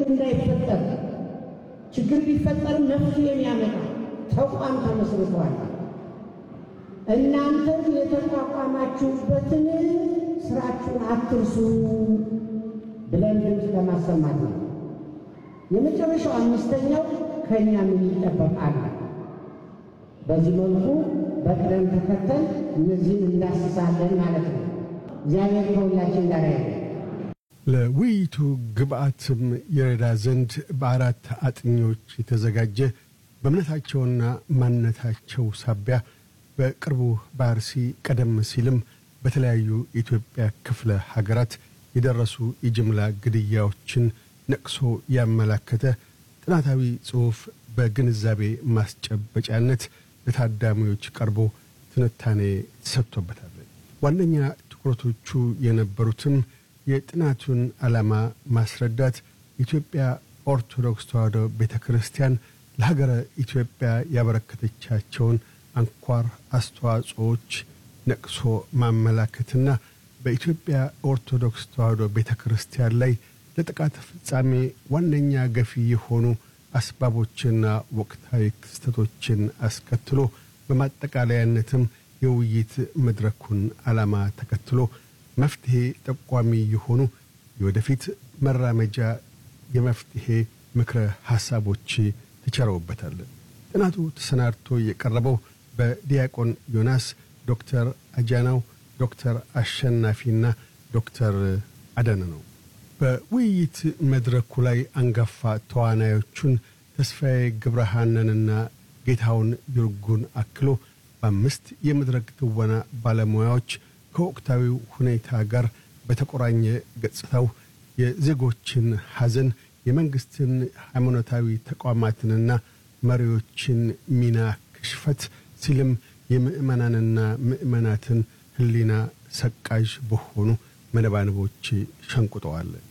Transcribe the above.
እንዳይፈጠር ችግር ቢፈጠርም መፍትሄ የሚያመጣ ተቋም ተመስርቷል። እናንተም የተቋቋማችሁበትን ስራችሁን አትርሱ ብለን ድምፅ ለማሰማት ነው። የመጨረሻው አምስተኛው ከእኛ ምን ይጠበቃል? በዚህ መልኩ በቅደም ተከተል እነዚህን እንዳስሳለን ማለት ነው። እግዚአብሔር ከሁላችን ጋር ያለ ለውይይቱ ግብአትም የረዳ ዘንድ በአራት አጥኚዎች የተዘጋጀ በእምነታቸውና ማንነታቸው ሳቢያ በቅርቡ በአርሲ ቀደም ሲልም በተለያዩ የኢትዮጵያ ክፍለ ሀገራት የደረሱ የጅምላ ግድያዎችን ነቅሶ ያመላከተ ጥናታዊ ጽሑፍ በግንዛቤ ማስጨበጫነት ለታዳሚዎች ቀርቦ ትንታኔ ተሰጥቶበታል። ዋነኛ ትኩረቶቹ የነበሩትም የጥናቱን ዓላማ ማስረዳት፣ የኢትዮጵያ ኦርቶዶክስ ተዋሕዶ ቤተ ክርስቲያን ለሀገረ ኢትዮጵያ ያበረከተቻቸውን አንኳር አስተዋጽኦዎች ነቅሶ ማመላከትና በኢትዮጵያ ኦርቶዶክስ ተዋሕዶ ቤተ ክርስቲያን ላይ ለጥቃት ፍጻሜ ዋነኛ ገፊ የሆኑ አስባቦችና ወቅታዊ ክስተቶችን አስከትሎ በማጠቃለያነትም የውይይት መድረኩን ዓላማ ተከትሎ መፍትሔ ጠቋሚ የሆኑ የወደፊት መራመጃ የመፍትሔ ምክረ ሐሳቦች ተቸረውበታል። ጥናቱ ተሰናድቶ የቀረበው በዲያቆን ዮናስ፣ ዶክተር አጃናው፣ ዶክተር አሸናፊና ዶክተር አደነ ነው። በውይይት መድረኩ ላይ አንጋፋ ተዋናዮቹን ተስፋዬ ገብረሃነንና ጌታውን ይርጉን አክሎ በአምስት የመድረክ ትወና ባለሙያዎች ከወቅታዊው ሁኔታ ጋር በተቆራኘ ገጽታው የዜጎችን ሐዘን፣ የመንግሥትን ሃይማኖታዊ ተቋማትንና መሪዎችን ሚና ክሽፈት ሲልም የምእመናንና ምእመናትን ሕሊና ሰቃዥ በሆኑ መነባንቦች ሸንቁጠዋል።